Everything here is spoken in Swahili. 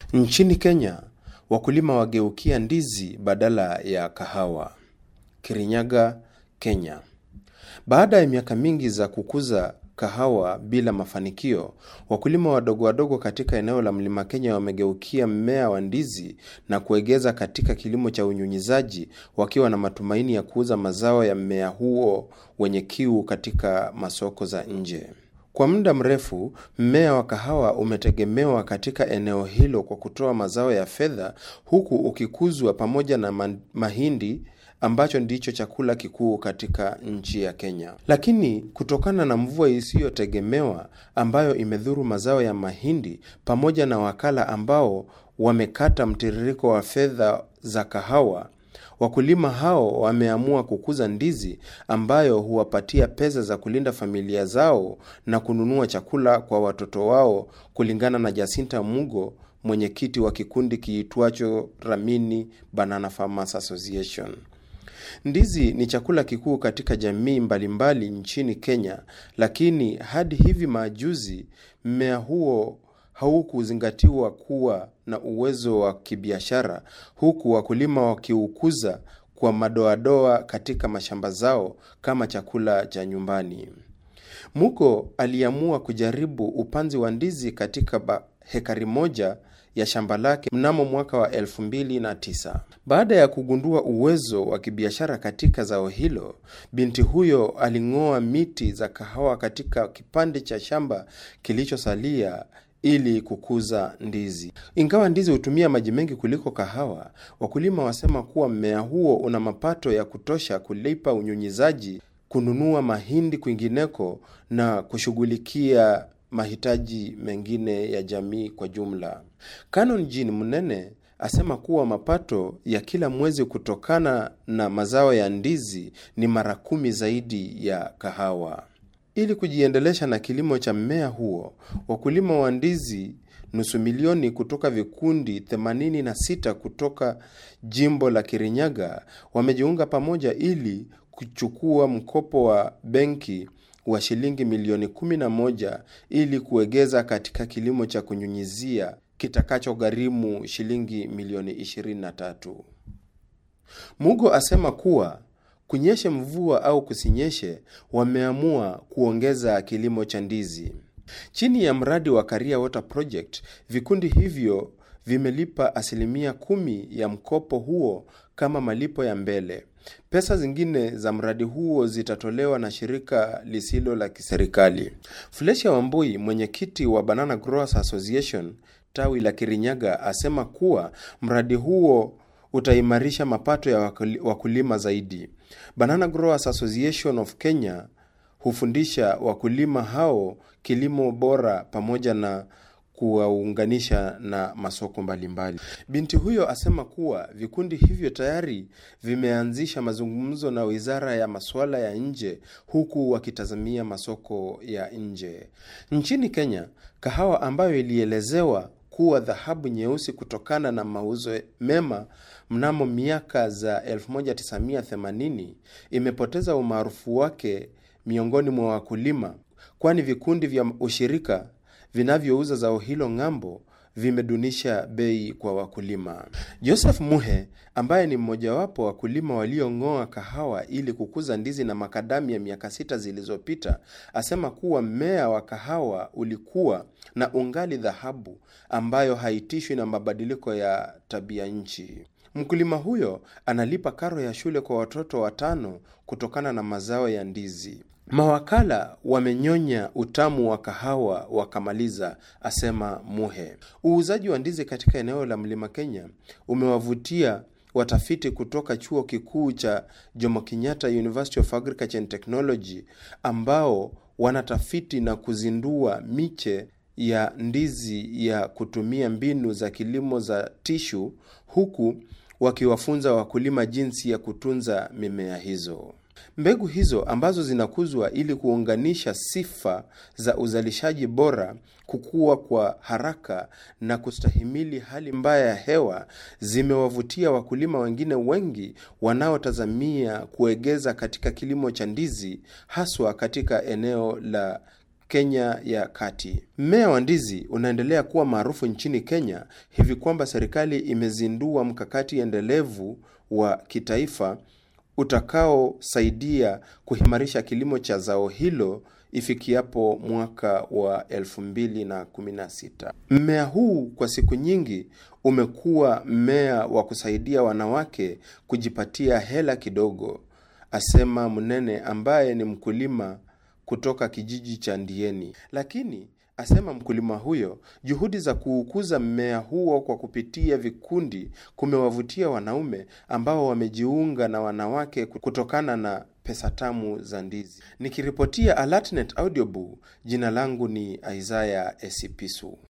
Nchini Kenya, wakulima wageukia ndizi badala ya kahawa. Kirinyaga, Kenya. Baada ya miaka mingi za kukuza kahawa bila mafanikio, wakulima wadogo wadogo katika eneo la Mlima Kenya wamegeukia mmea wa ndizi na kuegeza katika kilimo cha unyunyizaji wakiwa na matumaini ya kuuza mazao ya mmea huo wenye kiu katika masoko za nje. Kwa muda mrefu, mmea wa kahawa umetegemewa katika eneo hilo kwa kutoa mazao ya fedha huku ukikuzwa pamoja na ma mahindi ambacho ndicho chakula kikuu katika nchi ya Kenya. Lakini kutokana na mvua isiyotegemewa ambayo imedhuru mazao ya mahindi pamoja na wakala ambao wamekata mtiririko wa fedha za kahawa, wakulima hao wameamua kukuza ndizi ambayo huwapatia pesa za kulinda familia zao na kununua chakula kwa watoto wao, kulingana na Jacinta Mugo, mwenyekiti wa kikundi kiitwacho Ramini Banana Farmers Association. Ndizi ni chakula kikuu katika jamii mbalimbali mbali nchini Kenya, lakini hadi hivi majuzi mmea huo haukuzingatiwa kuwa na uwezo wa kibiashara, huku wakulima wakiukuza kwa madoadoa katika mashamba zao kama chakula cha nyumbani. Mugo aliamua kujaribu upanzi wa ndizi katika hekari moja ya shamba lake mnamo mwaka wa elfu mbili na tisa. Baada ya kugundua uwezo wa kibiashara katika zao hilo, binti huyo aling'oa miti za kahawa katika kipande cha shamba kilichosalia ili kukuza ndizi. Ingawa ndizi hutumia maji mengi kuliko kahawa, wakulima wasema kuwa mmea huo una mapato ya kutosha kulipa unyunyizaji, kununua mahindi kwingineko na kushughulikia mahitaji mengine ya jamii kwa jumla. Canon Jean Munene asema kuwa mapato ya kila mwezi kutokana na mazao ya ndizi ni mara kumi zaidi ya kahawa. Ili kujiendelesha na kilimo cha mmea huo, wakulima wa ndizi nusu milioni kutoka vikundi 86 kutoka jimbo la Kirinyaga wamejiunga pamoja ili kuchukua mkopo wa benki wa shilingi milioni 11 ili kuegeza katika kilimo cha kunyunyizia kitakachogharimu shilingi milioni 23. Mugo asema kuwa kunyeshe mvua au kusinyeshe, wameamua kuongeza kilimo cha ndizi. Chini ya mradi wa Career Water Project, vikundi hivyo vimelipa asilimia kumi ya mkopo huo kama malipo ya mbele. Pesa zingine za mradi huo zitatolewa na shirika lisilo la kiserikali. Flesia Wambui, mwenyekiti wa Banana Growers Association tawi la Kirinyaga, asema kuwa mradi huo utaimarisha mapato ya wakulima zaidi. Banana Growers Association of Kenya hufundisha wakulima hao kilimo bora pamoja na kuwaunganisha na masoko mbalimbali mbali. Binti huyo asema kuwa vikundi hivyo tayari vimeanzisha mazungumzo na Wizara ya Masuala ya Nje huku wakitazamia masoko ya nje. Nchini Kenya, kahawa ambayo ilielezewa kuwa dhahabu nyeusi kutokana na mauzo mema mnamo miaka za 1980 imepoteza umaarufu wake miongoni mwa wakulima, kwani vikundi vya ushirika vinavyouza zao hilo ng'ambo vimedunisha bei kwa wakulima. Joseph Muhe ambaye ni mmojawapo wa wakulima waliong'oa kahawa ili kukuza ndizi na makadamia miaka sita zilizopita, asema kuwa mmea wa kahawa ulikuwa na ungali dhahabu ambayo haitishwi na mabadiliko ya tabia nchi. Mkulima huyo analipa karo ya shule kwa watoto watano kutokana na mazao ya ndizi. Mawakala wamenyonya utamu wa kahawa wakamaliza, asema Muhe. Uuzaji wa ndizi katika eneo la Mlima Kenya umewavutia watafiti kutoka chuo kikuu cha Jomo Kenyatta University of Agriculture and Technology ambao wanatafiti na kuzindua miche ya ndizi ya kutumia mbinu za kilimo za tishu huku wakiwafunza wakulima jinsi ya kutunza mimea hizo. Mbegu hizo ambazo zinakuzwa ili kuunganisha sifa za uzalishaji bora, kukua kwa haraka na kustahimili hali mbaya ya hewa, zimewavutia wakulima wengine wengi wanaotazamia kuegeza katika kilimo cha ndizi, haswa katika eneo la Kenya ya kati. Mmea wa ndizi unaendelea kuwa maarufu nchini Kenya hivi kwamba serikali imezindua mkakati endelevu wa kitaifa utakaosaidia kuimarisha kilimo cha zao hilo ifikiapo mwaka wa 2016. Mmea huu kwa siku nyingi umekuwa mmea wa kusaidia wanawake kujipatia hela kidogo, asema Mnene ambaye ni mkulima kutoka kijiji cha Ndieni. Lakini asema mkulima huyo, juhudi za kuukuza mmea huo kwa kupitia vikundi kumewavutia wanaume ambao wamejiunga na wanawake kutokana na pesa tamu za ndizi. Nikiripotia Alatnet Audiobook, jina langu ni Isaiah Esipisu.